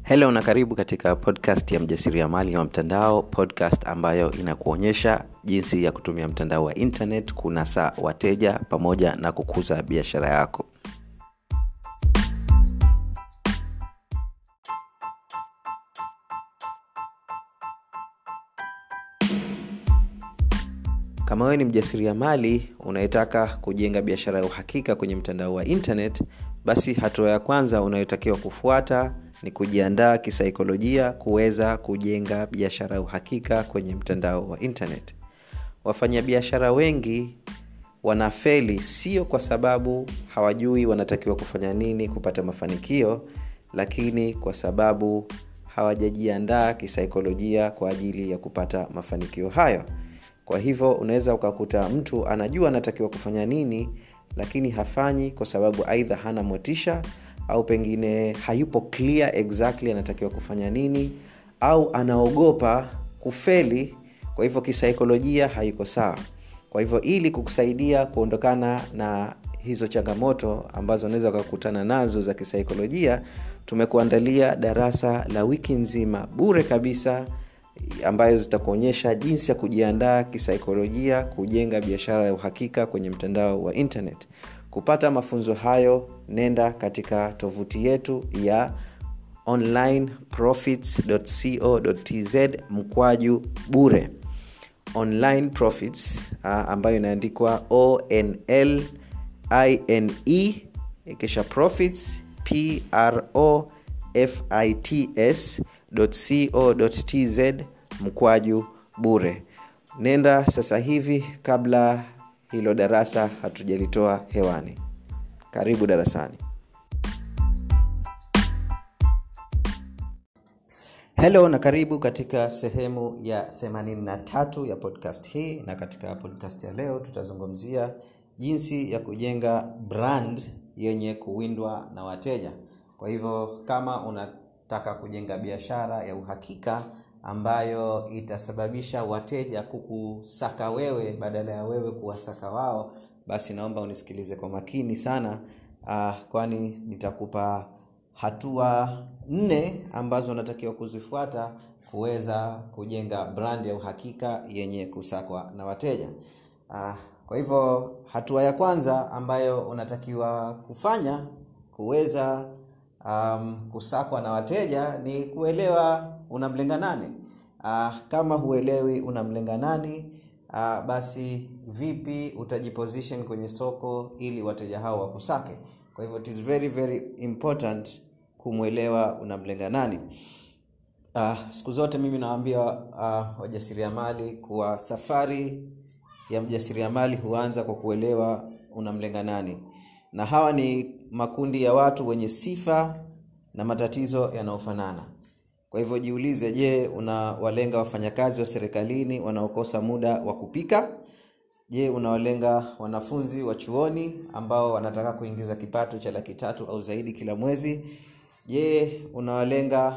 helo na karibu katika podcast ya mjasiriamali wa mtandao podcast ambayo inakuonyesha jinsi ya kutumia mtandao wa internet kunasa wateja pamoja na kukuza biashara yako kama wewe ni mjasiriamali unayetaka kujenga biashara ya uhakika kwenye mtandao wa internet basi hatua ya kwanza unayotakiwa kufuata ni kujiandaa kisaikolojia kuweza kujenga biashara ya uhakika kwenye mtandao wa internet wafanyabiashara wengi wanafeli sio kwa sababu hawajui wanatakiwa kufanya nini kupata mafanikio lakini kwa sababu hawajajiandaa kisaikolojia kwa ajili ya kupata mafanikio hayo kwa hivyo unaweza ukakuta mtu anajua anatakiwa kufanya nini lakini hafanyi kwa sababu aidha hana motisha au pengine hayupo clear exactly anatakiwa kufanya nini au anaogopa kufeli kwa hivyo kisaikolojia haiko sawa kwa hivyo ili kukusaidia kuondokana na hizo changamoto ambazo unaweza ukakutana nazo za kisaikolojia tumekuandalia darasa la wiki nzima bure kabisa ambayo zitakuonyesha jinsi ya kujiandaa kisaikolojia kujenga biashara ya uhakika kwenye mtandao wa internet kupata mafunzo hayo nenda katika tovuti yetu ya onlineprofits.co.tz mkwaju bure online profits uh, ambayo inaandikwa onl ine kisha profits pro fits co.tz mkwaju bure nenda sasa hivi kabla hilo darasa hatujalitoa hewani karibu darasani helo na karibu katika sehemu ya 83 ya podcast hii na katika podcast ya leo tutazungumzia jinsi ya kujenga brand yenye kuwindwa na wateja kwa hivyo kama unataka kujenga biashara ya uhakika ambayo itasababisha wateja kukusaka wewe badala ya wewe kuwasaka wao basi naomba unisikilize kwa makini sana uh, kwani nitakupa hatua nne ambazo unatakiwa kuzifuata kuweza kujenga brand ya uhakika yenye kusakwa na wateja uh, kwa hivyo hatua ya kwanza ambayo unatakiwa kufanya kuweza um, kusakwa na wateja ni kuelewa unamlenga nani uh, kama huelewi unamlenga nani uh, basi vipi utajiposition kwenye soko ili wateja hao wakusake kwa hivyo it is very very important kumwelewa unamlenga nani uh, siku zote mimi nawambia uh, wajasiriamali kuwa safari ya mjasiriamali huanza kwa kuelewa unamlenga nani na hawa ni makundi ya watu wenye sifa na matatizo yanayofanana kwa hivyo jiulize je unawalenga wafanyakazi wa serikalini wanaokosa muda wa kupika je unawalenga wanafunzi wa chuoni ambao wanataka kuingiza kipato cha laki tatu au zaidi kila mwezi je unawalenga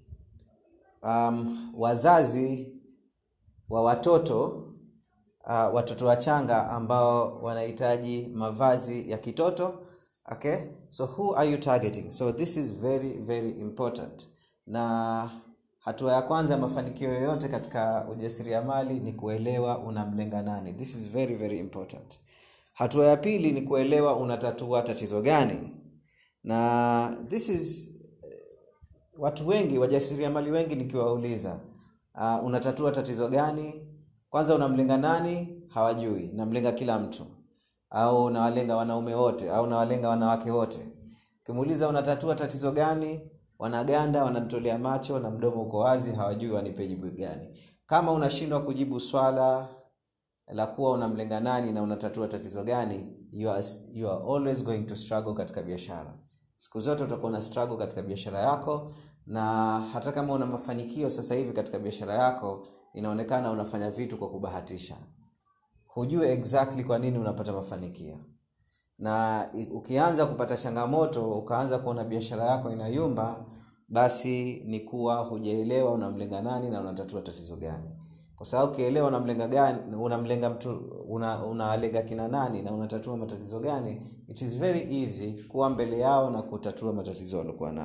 um, wazazi wa watoto uh, watoto wachanga ambao wanahitaji mavazi ya kitoto okay so who are you targeting so this is very very important na hatua ya kwanza ya mafanikio yoyote katika ujasiriamali ni kuelewa unamlenga nani this is very very important hatua ya pili ni kuelewa unatatua tatizo gani na this is watu wengi wajasiriamali wengi nikiwauliza uh, unatatua tatizo gani kwanza unamlenga nani hawajui namlenga kila mtu au unawalenga wanaume wote au unawalenga wanawake wote ukimuuliza unatatua tatizo gani wanaganda wananitolea macho na mdomo uko wazi hawajui wanipe jibu gani kama unashindwa kujibu swala la kuwa unamlenga nani na unatatua tatizo gani you are, you are always going to struggle katika biashara siku zote utakuwa na struggle katika biashara yako na hata kama una mafanikio sasa hivi katika biashara yako inaonekana unafanya vitu kwa kubahatisha hujue exactly kwa nini unapata mafanikio na ukianza kupata changamoto ukaanza kuona biashara yako inayumba basi ni kuwa hujaelewa unamlenga nani na unatatua tatizo gani kwa sababu ukielewa unamlenga gani unamlenga mtu una, unalenga kina nani na unatatua matatizo gani it is very easy kuwa mbele yao na kutatua matatizo waliokuwa nayo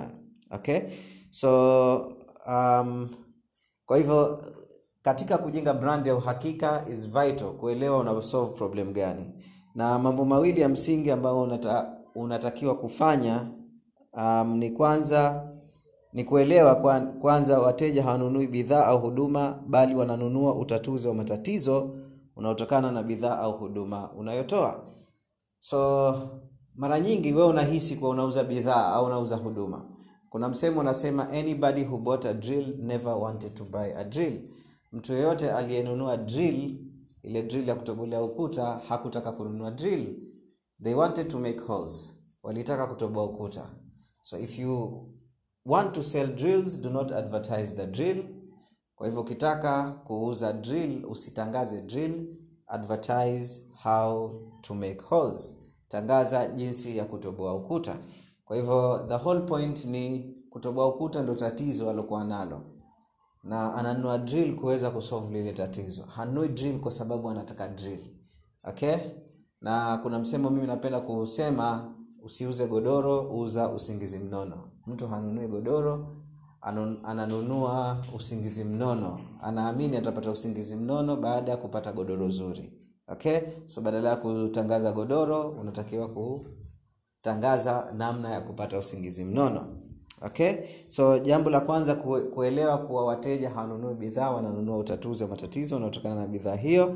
okay so um, kwa hivyo katika kujenga brand ya uhakika is vital kuelewa una solve problem gani na mambo mawili ya msingi ambayo unata, unatakiwa kufanya um, ni kwanza ni kuelewa kwan- kwanza wateja hawanunui bidhaa au huduma bali wananunua utatuzi wa matatizo unaotokana na bidhaa au huduma unayotoa so mara nyingi wewe unahisi kuwa unauza bidhaa au unauza huduma kuna msemo unasema anybody who bought a drill never wanted to buy a drill mtu yeyote aliyenunua drill ile drill ya kutobolea ukuta hakutaka kununua drill they wanted to make holes walitaka kutoboa ukuta so if you want to sell drills do not advertise the drill kwa hivyo ukitaka kuuza drill usitangaze drill advertise how to make holes tangaza jinsi ya kutoboa ukuta kwa hivyo the whole point ni kutoboa ukuta ndo tatizo alokuwa nalo na ananunua drill kuweza kusolve lile tatizo hanunui drill kwa sababu anataka drill okay na kuna msemo mimi napenda kusema usiuze godoro uza usingizi mnono mtu hanunui godoro anu- ananunua usingizi mnono anaamini atapata usingizi mnono baada ya kupata godoro zuri okay so badala ya kutangaza godoro unatakiwa kutangaza namna ya kupata usingizi mnono okay so jambo la kwanza kue, kuelewa kuwa wateja hawanunui bidhaa wananunua utatuzi wa matatizo unaotokana na bidhaa hiyo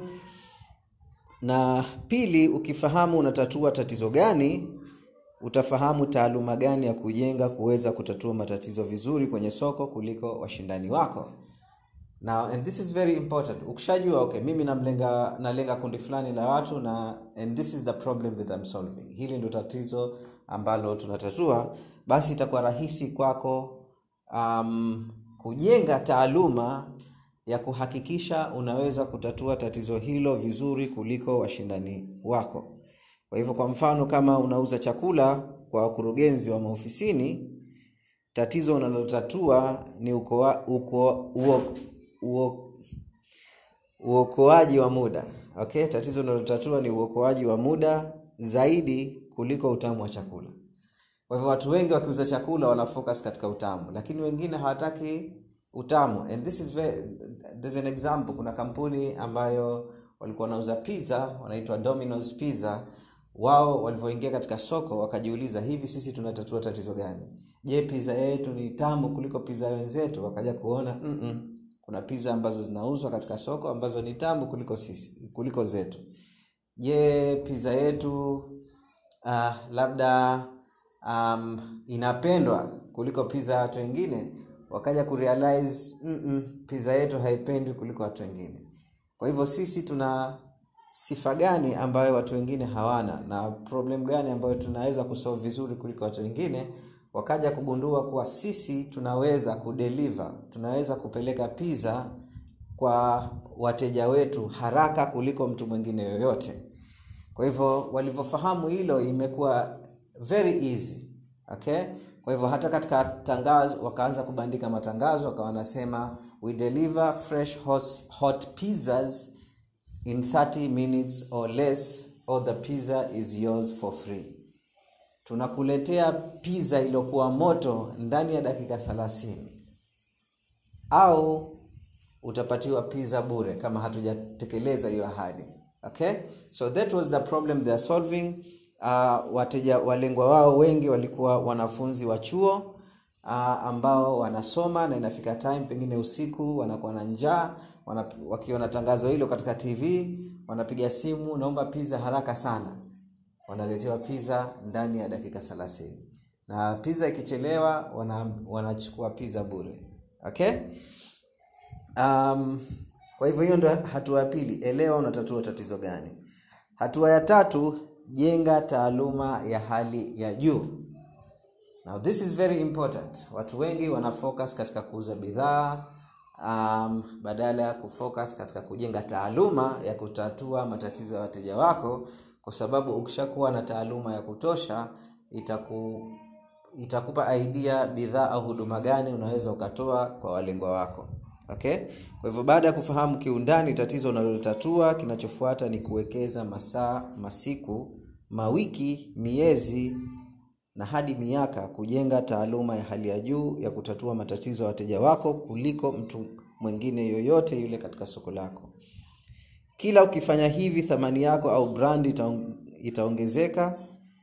na pili ukifahamu unatatua tatizo gani utafahamu taaluma gani ya kujenga kuweza kutatua matatizo vizuri kwenye soko kuliko washindani wako now and this is very important ukishajua okay mimi namlenga nalenga kundi fulani la watu na and this is the problem that I'm solving hili ndio tatizo ambalo tunatatua basi itakuwa rahisi kwako um, kujenga taaluma ya kuhakikisha unaweza kutatua tatizo hilo vizuri kuliko washindani wako kwa hivyo kwa mfano kama unauza chakula kwa wakurugenzi wa maofisini tatizo unalotatua ni ukoa, uko, uo, uo, uokoaji wa muda okay tatizo unalotatua ni uokoaji wa muda zaidi kuliko utamu wa chakula kwa hivyo watu wengi wakiuza chakula wana focus katika utamu lakini wengine hawataki utamu and this is very, there's an example kuna kampuni ambayo walikuwa wanauza pizza wanaitwa Domino's Pizza wao walivyoingia katika soko wakajiuliza hivi sisi tunatatua tatizo gani je pizza yetu ni tamu kuliko pizza wenzetu wakaja kuona mm-mm. kuna pizza ambazo zinauzwa katika soko ambazo ni tamu kuliko sisi kuliko zetu je pizza yetu uh, labda um, inapendwa kuliko pizza ya watu wengine wakaja kurealize mm-mm, pizza yetu haipendwi kuliko watu wengine kwa hivyo sisi tuna sifa gani ambayo watu wengine hawana na problem gani ambayo tunaweza kusolve vizuri kuliko watu wengine wakaja kugundua kuwa sisi tunaweza kudeliver tunaweza kupeleka pizza kwa wateja wetu haraka kuliko mtu mwingine yoyote kwa hivyo walivyofahamu hilo imekuwa very easy okay kwa hivyo hata katika tangazo wakaanza kubandika matangazo wakawa wanasema we deliver fresh hot, hot pizzas in 30 minutes or less or the pizza is yours for free tunakuletea pizza iliyokuwa moto ndani ya dakika 30 au utapatiwa pizza bure kama hatujatekeleza hiyo ahadi okay so that was the problem they are solving uh, wateja walengwa wao wengi walikuwa wanafunzi wa chuo uh, ambao wanasoma na inafika time pengine usiku wanakuwa na njaa wana, wakiona tangazo hilo katika tv wanapiga simu naomba pizza haraka sana wanaletewa pizza ndani ya dakika 30 na pizza ikichelewa wana, wanachukua pizza bure okay um, kwa hivyo hiyo ndo hatua ya pili elewa unatatua tatizo gani hatua ya tatu jenga taaluma ya hali ya juu now this is very important watu wengi wana focus katika kuuza bidhaa um, badala ya kufocus katika kujenga taaluma ya kutatua matatizo ya wateja wako kwa sababu ukishakuwa na taaluma ya kutosha itaku itakupa idea bidhaa au huduma gani unaweza ukatoa kwa walengwa wako okay kwa hivyo baada ya kufahamu kiundani tatizo unalotatua kinachofuata ni kuwekeza masaa masiku mawiki miezi na hadi miaka kujenga taaluma ya hali ya juu ya kutatua matatizo ya wateja wako kuliko mtu mwingine yoyote yule katika soko lako kila ukifanya hivi thamani yako au brand itaong- itaongezeka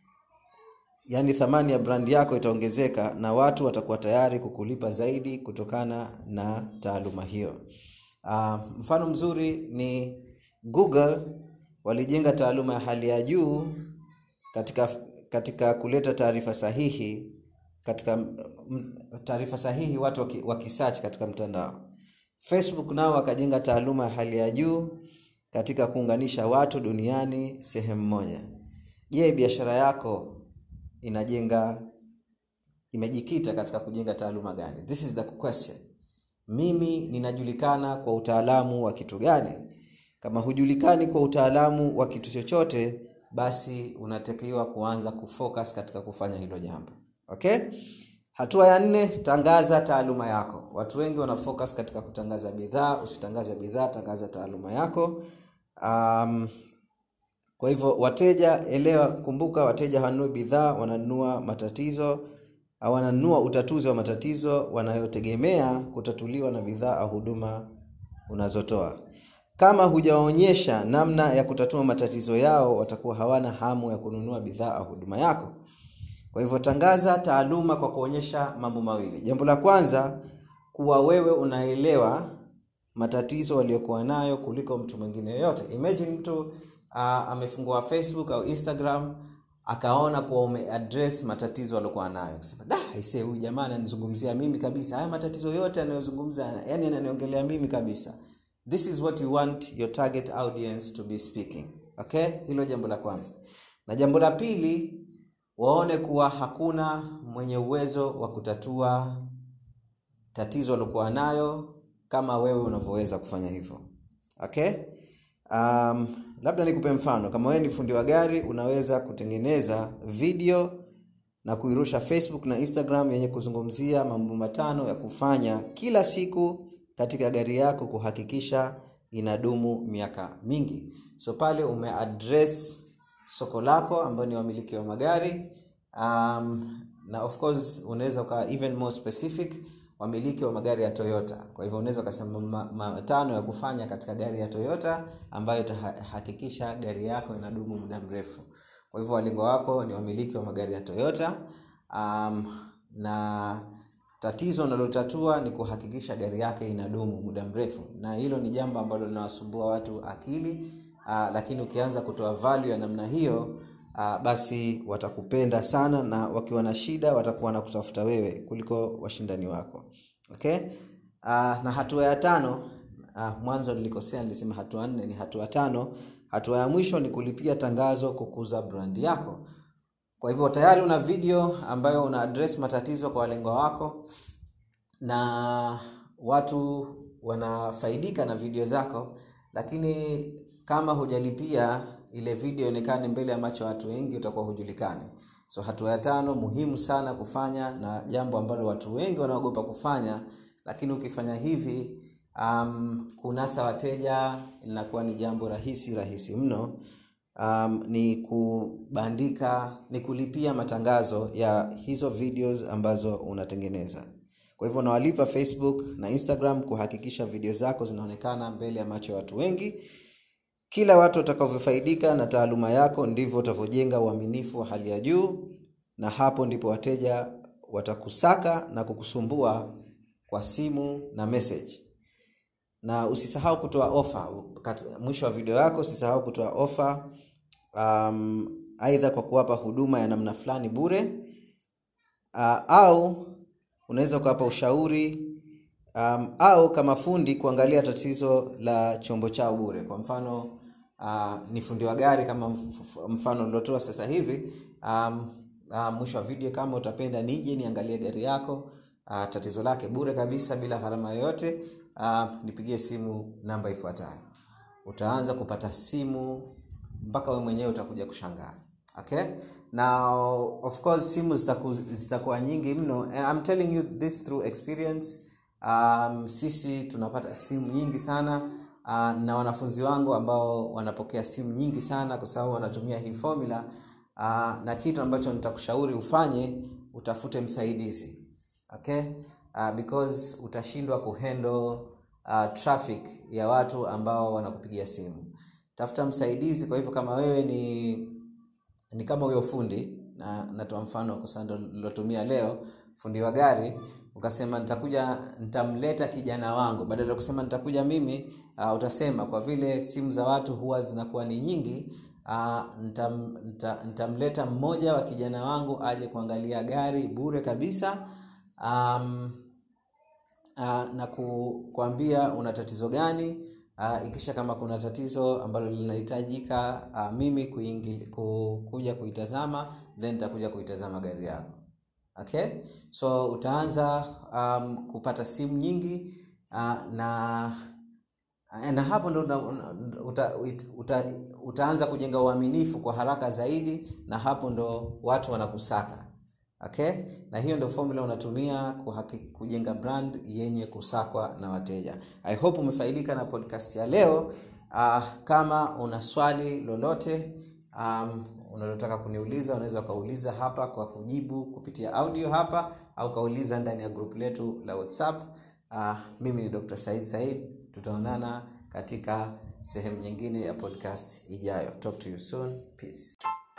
yaani thamani ya brandi yako itaongezeka na watu watakuwa tayari kukulipa zaidi kutokana na taaluma hiyo uh, mfano mzuri ni google walijenga taaluma ya hali ya juu katika katika kuleta taarifa sahihi katika mm, taarifa sahihi watu waki- wakisearch katika mtandao facebook nao wakajenga taaluma ya hali ya juu katika kuunganisha watu duniani sehemu moja je biashara yako inajenga imejikita katika kujenga taaluma gani this is the question mimi ninajulikana kwa utaalamu wa kitu gani kama hujulikani kwa utaalamu wa kitu chochote basi unatakiwa kuanza kufocus katika kufanya hilo jambo okay hatua ya nne tangaza taaluma yako watu wengi wana focus katika kutangaza bidhaa usitangaze bidhaa tangaza taaluma yako um, kwa hivyo wateja elewa kumbuka wateja hawanunui bidhaa wananunua matatizo au wananunua utatuzi wa matatizo wanayotegemea kutatuliwa na bidhaa au huduma unazotoa kama hujaonyesha namna ya kutatua matatizo yao watakuwa hawana hamu ya kununua bidhaa au huduma yako kwa hivyo tangaza taaluma kwa kuonyesha mambo mawili jambo la kwanza kuwa wewe unaelewa matatizo waliokuwa nayo kuliko mtu mwingine yoyote imagine mtu uh, amefungua facebook au instagram akaona kuwa umeaddress matatizo aliokuwa nayo akasema da aisee huyu jamaa ananizungumzia mimi kabisa haya matatizo yote anayozungumza yani ananiongelea mimi kabisa this is what you want your target audience to be speaking okay hilo jambo la kwanza na jambo la pili waone kuwa hakuna mwenye uwezo wa kutatua tatizo aliokuwa nayo kama wewe unavyoweza kufanya hivyo okay um, labda nikupe mfano kama wewe ni fundi wa gari unaweza kutengeneza video na kuirusha facebook na instagram yenye kuzungumzia mambo matano ya kufanya kila siku katika gari yako kuhakikisha inadumu miaka mingi so pale umeaddress soko lako ambayo ni wamiliki wa magari um, na of course unaweza ukawa even more specific wamiliki wa magari ya toyota kwa hivyo unaweza ukasema ma- matano ya kufanya katika gari ya toyota ambayo itahakikisha gari yako inadumu muda mrefu kwa hivyo walengo wako ni wamiliki wa magari ya toyota um, na tatizo unalotatua ni kuhakikisha gari yake inadumu muda mrefu na hilo ni jambo ambalo linawasumbua watu akili uh, lakini ukianza kutoa value ya namna hiyo uh, basi watakupenda sana na wakiwa na shida watakuwa na kutafuta wewe kuliko washindani wako okay uh, na hatua ya tano uh, mwanzo nilikosea nilisema hatua nne ni hatua tano hatua ya mwisho ni kulipia tangazo kukuza brandi yako kwa hivyo tayari una video ambayo una address matatizo kwa walengwa wako na watu wanafaidika na video zako lakini kama hujalipia ile video ionekane mbele ya macho ya watu wengi utakuwa hujulikani so hatua ya tano muhimu sana kufanya na jambo ambalo watu wengi wanaogopa kufanya lakini ukifanya hivi um, kunasa wateja linakuwa ni jambo rahisi rahisi mno um, ni kubandika ni kulipia matangazo ya hizo videos ambazo unatengeneza kwa hivyo unawalipa facebook na instagram kuhakikisha video zako zinaonekana mbele ya macho ya watu wengi kila watu watakavyofaidika na taaluma yako ndivyo utavyojenga uaminifu wa hali ya juu na hapo ndipo wateja watakusaka na kukusumbua kwa simu na message na usisahau kutoa ofa mwisho wa video yako usisahau kutoa ofa um, aidha kwa kuwapa huduma ya namna fulani bure uh, au unaweza ukawapa ushauri um, au kama fundi kuangalia tatizo la chombo chao bure kwa mfano uh, ni fundi wa gari kama mf- mfano uliotoa sasa hivi um, uh, mwisho wa video kama utapenda nije niangalie gari yako uh, tatizo lake bure kabisa bila gharama yoyote uh, nipigie simu namba ifuatayo utaanza kupata simu mpaka we mwenyewe utakuja kushangaa okay now of course simu zitaku, zitakuwa nyingi mno And I'm telling you this through experience um, sisi tunapata simu nyingi sana uh, na wanafunzi wangu ambao wanapokea simu nyingi sana kwa sababu wanatumia hii formula uh, na kitu ambacho nitakushauri ufanye utafute msaidizi okay uh, because utashindwa kuhandle uh, traffic ya watu ambao wanakupigia simu tafuta msaidizi kwa hivyo kama wewe ni ni kama huyo fundi na natoa mfano kwa sababu ndo nilotumia leo fundi wa gari ukasema nitakuja nitamleta kijana wangu badala ya kusema nitakuja mimi uh, utasema kwa vile simu za watu huwa zinakuwa ni nyingi uh, nitam, nita, nitamleta mmoja wa kijana wangu aje kuangalia gari bure kabisa um, uh, na ku, kuambia una tatizo gani uh, ikisha kama kuna tatizo ambalo linahitajika uh, mimi kuingili, ku, kuja kuitazama then nitakuja kuitazama gari yako okay so utaanza um, kupata simu nyingi uh, na na hapo ndo uta, uta, uta, utaanza kujenga uaminifu kwa haraka zaidi na hapo ndo watu wanakusaka okay na hiyo ndo formula unatumia kuhaki, kujenga brand yenye kusakwa na wateja i hope umefaidika na podcast ya leo uh, kama una swali lolote um, unalotaka kuniuliza unaweza ukauliza hapa kwa kujibu kupitia audio hapa au kauliza ndani ya grupu letu la whatsapp uh, mimi ni dr said said tutaonana katika sehemu nyingine ya podcast ijayo talk to you soon peace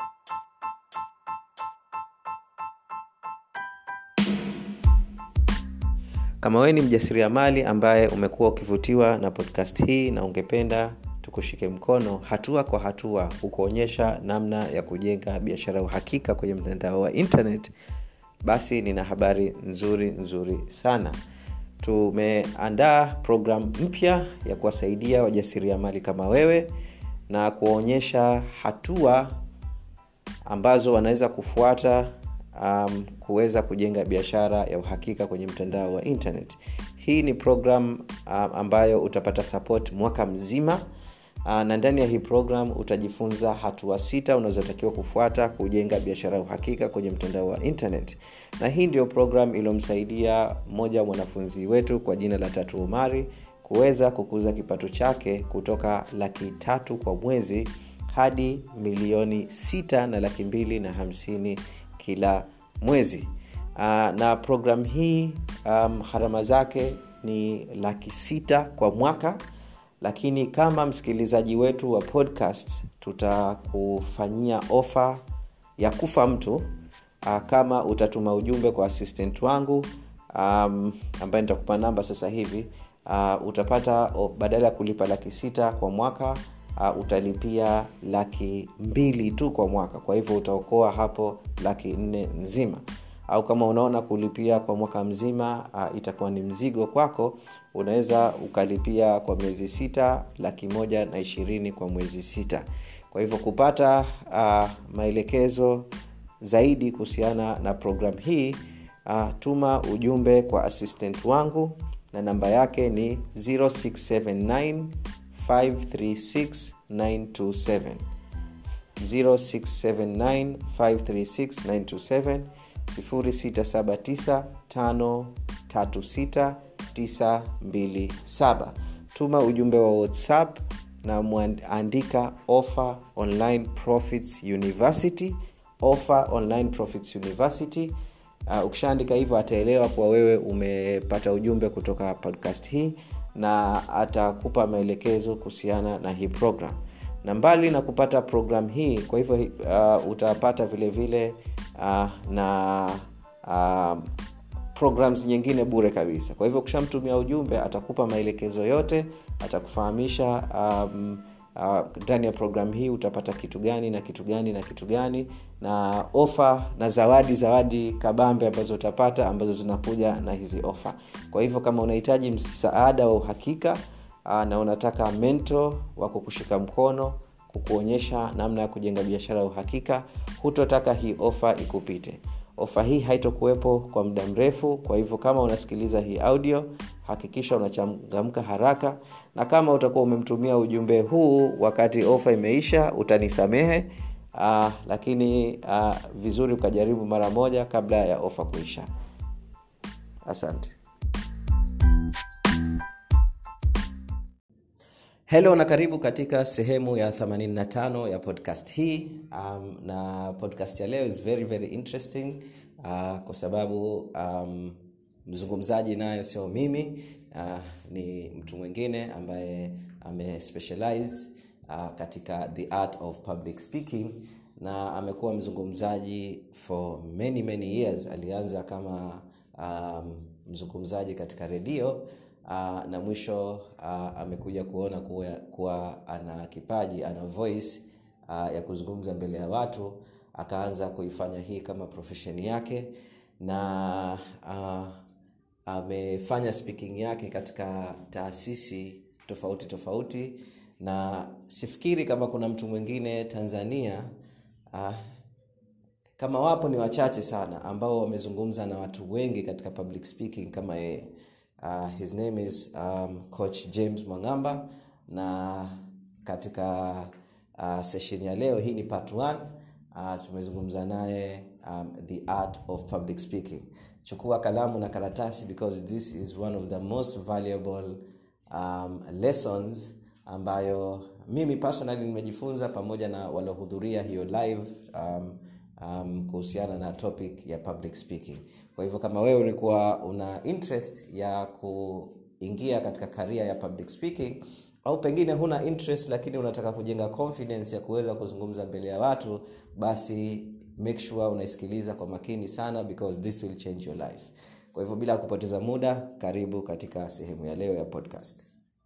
kama wewe ni mjasiriamali ambaye umekuwa ukivutiwa na podcast hii na ungependa tukushike mkono hatua kwa hatua kukuonyesha namna ya kujenga biashara ya uhakika kwenye mtandao wa internet basi nina habari nzuri nzuri sana tumeandaa programu mpya ya kuwasaidia wajasiriamali kama wewe na kuwaonyesha hatua ambazo wanaweza kufuata um, kuweza kujenga biashara ya uhakika kwenye mtandao wa internet hii ni program um, ambayo utapata support mwaka mzima uh, na ndani ya hii program utajifunza hatua sita unazotakiwa kufuata kujenga biashara ya uhakika kwenye mtandao wa internet na hii ndio program iliyomsaidia mmoja wa mwanafunzi wetu kwa jina la tatu umari kuweza kukuza kipato chake kutoka laki tatu kwa mwezi hadi milioni sita na laki mbili na hamsini kila mwezi uh, na program hii um, harama zake ni laki sita kwa mwaka lakini kama msikilizaji wetu wa podcast tutakufanyia ofa ya kufa mtu uh, kama utatuma ujumbe kwa assistant wangu um, ambaye nitakupa namba sasa hivi uh, utapata oh, badala ya kulipa laki sita kwa mwaka uh, utalipia laki mbili tu kwa mwaka kwa hivyo utaokoa hapo laki nne nzima au kama unaona kulipia kwa mwaka mzima uh, itakuwa ni mzigo kwako unaweza ukalipia kwa miezi sita laki moja na ishirini kwa mwezi sita kwa hivyo kupata uh, maelekezo zaidi kuhusiana na programu hii uh, tuma ujumbe kwa assistant wangu na namba yake ni 0679 536 927 0679 536 679 tuma ujumbe wa whatsapp na mwandika offer online profits university offer online profits university uh, ukishaandika hivyo ataelewa kuwa wewe umepata ujumbe kutoka podcast hii na atakupa maelekezo kuhusiana na hii program na mbali na kupata program hii kwa hivyo uh, utapata vile vile uh, na uh, programs nyingine bure kabisa kwa hivyo ukishamtumia ujumbe atakupa maelekezo yote atakufahamisha um, ndani uh, ya programu hii utapata kitu gani na kitu gani na kitu gani na ofa na zawadi zawadi kabambe ambazo utapata ambazo zinakuja na hizi ofa kwa hivyo kama unahitaji msaada wa uhakika uh, na unataka mento wa kukushika mkono kukuonyesha namna ya kujenga biashara ya uhakika hutotaka hii ofa ikupite ofa hii haitokuwepo kwa muda mrefu kwa hivyo kama unasikiliza hii audio hakikisha unachangamka haraka na kama utakuwa umemtumia ujumbe huu wakati ofa imeisha utanisamehe uh, lakini uh, vizuri ukajaribu mara moja kabla ya ofa kuisha asante Hello na karibu katika sehemu ya 85 ya podcast hii um, na podcast ya leo is very very interesting uh, kwa sababu um, mzungumzaji nayo sio mimi uh, ni mtu mwingine ambaye amespecialize uh, katika the art of public speaking na amekuwa mzungumzaji for many many years alianza kama um, mzungumzaji katika redio uh, na mwisho uh, amekuja kuona kuwa, kuwa ana kipaji ana voice uh, ya kuzungumza mbele ya watu akaanza kuifanya hii kama profesheni yake na uh, amefanya speaking yake katika taasisi tofauti tofauti na sifikiri kama kuna mtu mwingine tanzania uh, kama wapo ni wachache sana ambao wamezungumza na watu wengi katika public speaking kama yeye uh, his name is um, coach james mwangamba na katika uh, session ya leo hii ni part 1 uh, tumezungumza naye um, the art of public speaking chukua kalamu na karatasi because this is one of the most valuable um, lessons ambayo mimi personally nimejifunza pamoja na waliohudhuria hiyo live um, um, kuhusiana na topic ya public speaking kwa hivyo kama wewe ulikuwa una interest ya kuingia katika karia ya public speaking au pengine huna interest lakini unataka kujenga confidence ya kuweza kuzungumza mbele ya watu basi make sure unaisikiliza kwa makini sana because this will change your life kwa hivyo bila kupoteza muda karibu katika sehemu ya leo ya podcast